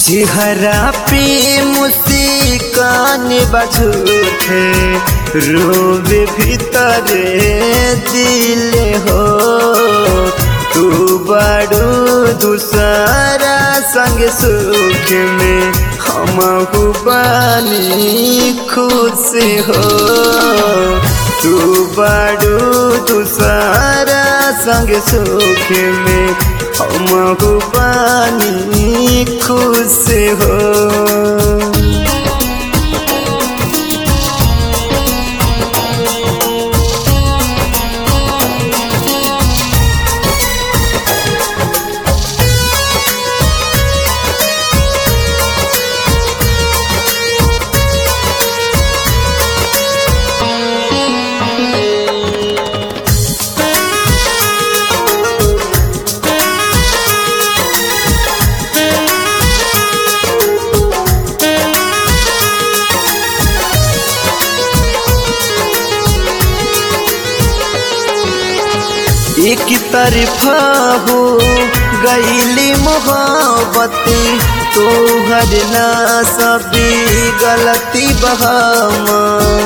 चेहरा पे मुस्कान बझूठे रोवे भीतरे दिल हो तू बड़ू दूसरा संग सुख में हम बानी खुश हो तू बड़ू दूसरा संग सुख में हम बानी खुश हो एक तरफा हो गईली मोहब्बती तोहर ना सभी गलती बहामा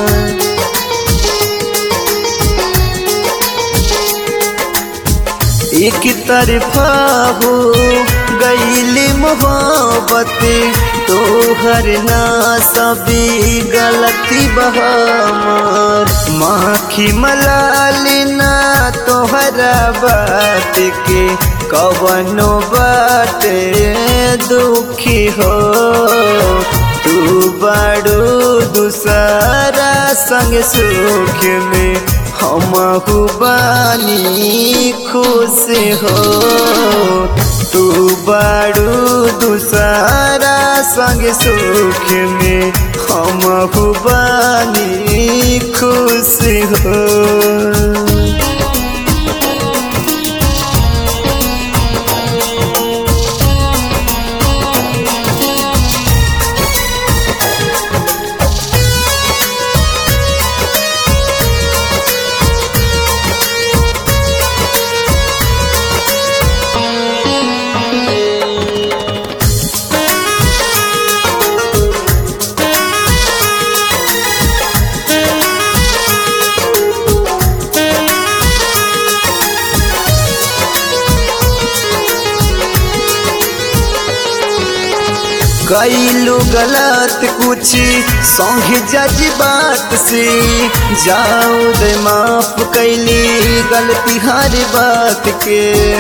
एक तरफा हो गईली मोहब्बती तोहर ना सभी गलती बहामार माखी मलाली ना तोहरा बात के कवनो बाटे दुखी हो तू बड़ू दूसरा संग सुख में हम बानी खुश हो तू बड़ू दूसरा संग सुख में हम बानी खुश हो कैलू गलत कुछ संग जज बात से जाओ दे माफ कैली गलती हर बात के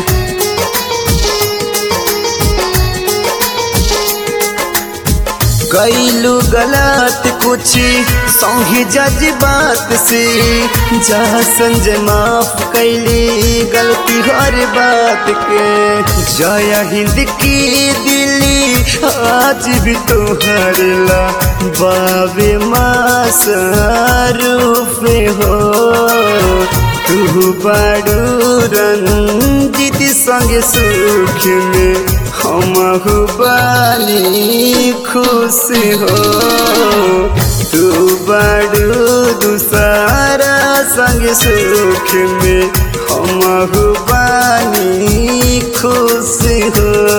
कैलू गलत कुछ संग जज बात से जा संजय माफ कैली गलती हर बात के जय हिंद की दिली आज भी तोहर ला बाबे मास रूप हो तू बड़ू रंजित संग सुख में हम बानी खुश हो तू बड़ू दूसरा संग सुख में हम बानी खुश हो